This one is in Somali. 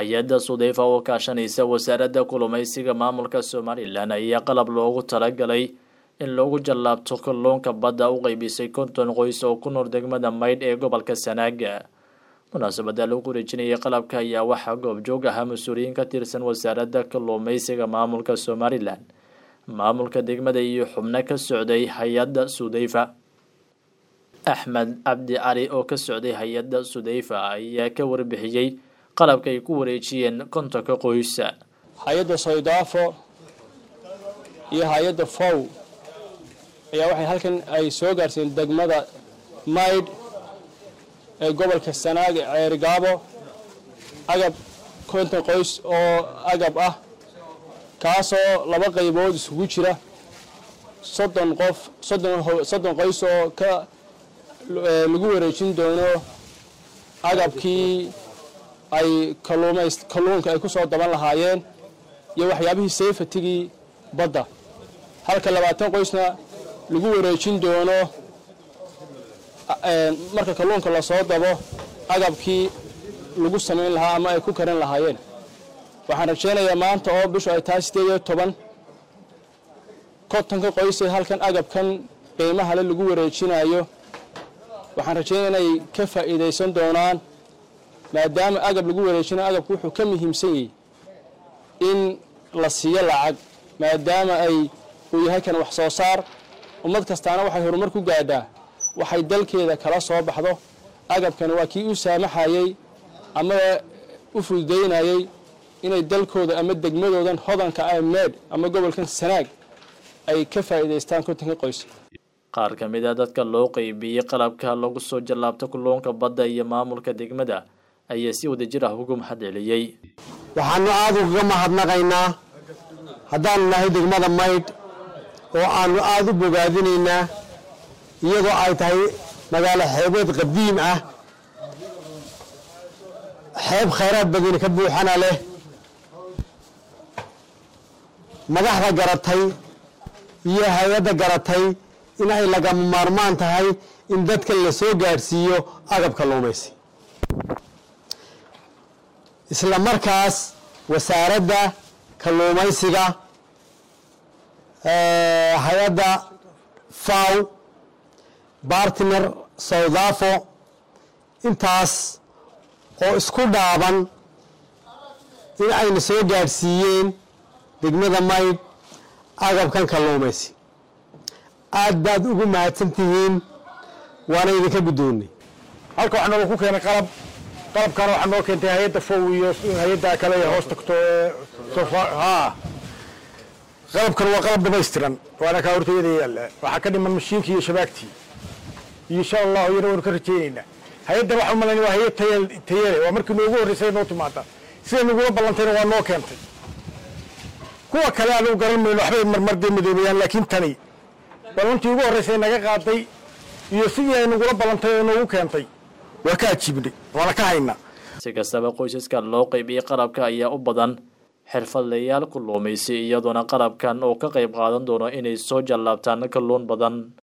hay-adda sudeyfa oo kaashanaysa wasaaradda kulumaysiga maamulka somalilan ayaa qalab loogu talagalay in loogu jallaabto kalluunka badda u qeybisay konton qoys oo ku nool degmada maydh ee gobolka sanaaga munaasabada lagu wareejinayay qalabka ayaa waxaa goobjoog ahaa mas-uuliyiin ka tirsan wasaaradda kalluumaysiga maamulka somalilan maamulka degmada iyo xubno ka socday hay-adda sudeyfa axmed cabdi cali oo ka socday hay-adda sudeyfa ayaa ka warbixiyey qalabka ay ku wareejiyeen kontonka qoysa hay-adda soydaafo iyo hay-adda fow ayaa waxay halkan ay soo gaarsiiyeen degmada maydh ee gobolka sanaag ee ceerigaabo agab konton qoys oo agab ah kaasoo laba qaybood isugu jira soddon qof soddon qoys oo ka lagu wareejin doono agabkii ay kaluumays kalluunka ay ku soo daban lahaayeen iyo waxyaabihii sayfatigii badda halka labaatan qoysna lagu wareejin doono marka kalluunka lasoo dabo agabkii lagu samayn lahaa ama ay ku karin lahaayeen waxaan rajaynayaa maanta oo bishu ay tahay sideed iyo toban kontonka qoysee halkan agabkan qiimahale lagu wareejinayo waxaan rajaynaya inay ka faa'iidaysan doonaan maadaama agab lagu wareejinayo agabku wuxuu ka muhiimsan yahay in la siiyo lacag maadaama ay uu yahay kan wax soo saar ummad kastaana waxay horumar ku gaadhaa waxay dalkeeda kala soo baxdo agabkani waa kii u saamaxayey ama u fududaynayey inay dalkooda ama degmadoodan hodanka ah meedh ama gobolkan sanaag ay ka faa'iidaystaan kontonka qoys qaar ka mid a dadka loo qeybiyey qalabka lagu soo jallaabto kalluunka badda iyo maamulka degmada ayaa si wadajir ah ugu mahad celiyey waxaanu aada ugaga mahadnaqaynaa haddaanu nahay degmada maydh oo aanu aada u bogaadinaynaa iyadoo ay tahay magaalo xeebeed qadiim ah xeeb khayraad badani ka buuxana leh madaxda garatay iyo hay-adda garatay in ay lagama maarmaan tahay in dadka la soo gaadhsiiyo agab kalluumaysi isla markaas wasaaradda kalluumaysiga hay-adda faw bartner sawdafo intaas oo isku dhaaban in ayna soo gaadhsiiyeen degmada maydh agabkan kalluumaysi aad baad ugu mahadsan tihiin waana idinka guddoonnay halka waxaa nooga ku keenay qalab qalabkana waxaa noo keentay hay-adda fow iyo hay-adda kale ee hoos tagto ha qalabkan waa qalab dhamaystiran waana kaa hortayada yaalla waxaa ka dhiman mashiinkii iyo shabaagtii insha allahu iyana waynu ka rajaynaynaa hay-addan waxaa umalan waa hay-ad tayale waa markii noogu horreysay noo timaada siday nagula ballantayna waa noo keentay kuwa kale anugu garan mayno waxbay marmar dee madoobayaan laakiin tani ballantii ugu horreysay naga qaaday iyo sidii ay nagula ballantay oo noogu keentay waa ka ajiibnay waana ka haynaa si kastaba qoysaska loo qeybiyey qalabka ayaa u badan xirfadlayaal kalluumaysi iyadoona qalabkan oo ka qayb qaadan doono inay soo jallaabtaan kalluun badan